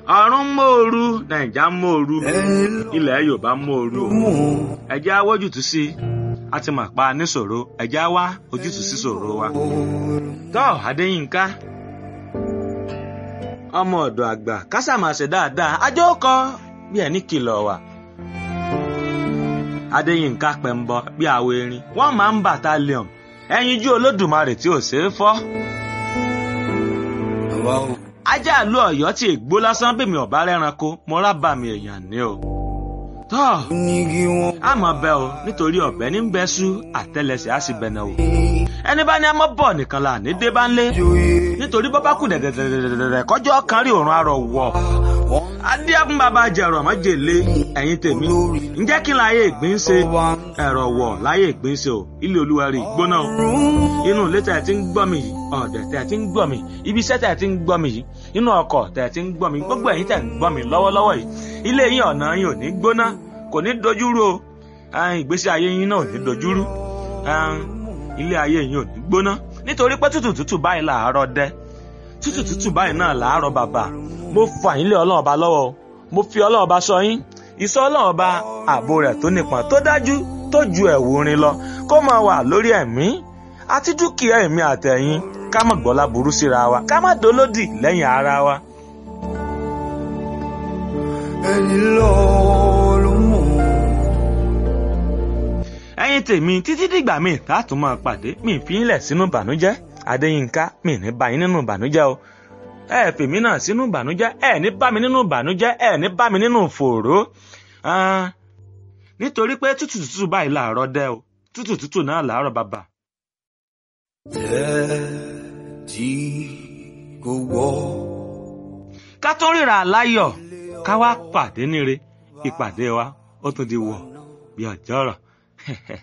ọ̀run mòoru nàìjà mòoru ilẹ̀ yorùbá mòoru ẹ̀jẹ̀ á wójútùú sí i a ti mà pa níṣòro ẹ̀jẹ̀ á wá ojútùú sí ṣòro wa. tọ́ adéyínká ọmọ ọ̀dọ̀ àgbà kásàmàṣe dáadáa ajó kọ bí ẹni kìlọ̀ wà. adéyínká pẹ̀mbọ bí àwọ̀ erin wọ́n máa ń bàtálíọ̀n ẹyinjú olódùmarè tí ò ṣeé fọ́ ajá àlú ọ̀yọ́ tí ègbó lásán bèmí ọ̀bá rẹ́ranko mo rábà mi èèyàn ní o. tọ́ a mọ̀ bẹ́ o nítorí ọ̀bẹ ní bẹ́ sú àtẹlẹsẹ̀ á sì bẹ̀nẹ̀ o. ẹni bá ní a mọ̀ bọ̀ nìkan là ní dé bá ń lé nítorí bọ́ bá kù dẹ̀dẹ̀dẹ̀dẹ̀dẹ̀ kọjọ́ kan rí òrùn arọ̀ wọ̀. adé fún bàbá jẹ̀rọ ọ̀mọ́ jèlé ẹ̀yin tèmi ǹjẹ́ kí n láyé ìgbín ṣe ẹ̀rọ wọ̀ láyé ìgbín ṣe o ilé olúwa rí gbóná o inú ilé tẹ̀ ti ń gbọ́ mi yìí ọ̀dẹ̀ tẹ̀ ti ń gbọ́ mi ibi iṣẹ́ tẹ̀ ti ń gbọ́ mi yìí inú ọkọ̀ tẹ̀ ti ń gbọ́ mi gbogbo ẹ̀yin tẹ̀ ń gbọ́ mi lọ́wọ́lọ́wọ́ yìí ilé yín ọ̀nà yín ò ní gbóná kò ní dojúrú o ìgbésí ayé yín náà ò ní dojúrú ilé ayé yín ò ní gbóná nítorí pé tútù tútù báyìí làárọ̀ dẹ́ tútù tútù báyìí náà làárọ̀ bàbà mo fà yín lé ọlọ́run ọba lọ́wọ́ mo fi ọlọ́run ọba sọ yín ìsọ ọlọ́run ọba ààbò rẹ̀ tó nípọn tó dájú tó ju ẹ̀wù rin lọ kó máa wà lórí ẹ̀mí àti dúkìá ẹ̀mí àtẹ̀yìn ká má gbọ́lá burú síra wa ká má dolódì lẹ́yìn ara wa. ẹni lọ́ọ́ ló mọ̀. ẹ̀yin tèmi títí dìgbà míì tààtù máa pàdé mi fi ń lẹ̀ sínú ìbànújẹ́ adéyínká mi ní bá yín nínú ìbànújẹ́ o ẹ fèmí náà sínú ìbànújẹ́ ẹ ní bá mi nínú ìbànújẹ́ ẹ ní bá mi nínú fòòró nítorí pé tútù tútù báyìí làárọ̀ dẹ́ o tútù tútù náà làárọ̀ bàbà. tẹ́ tí kò wọ́. ká tó ríra láyọ̀ ká wá pàdé níre ìpàdé wa ó tún di wọ̀ bí ọjọ́ rọ̀.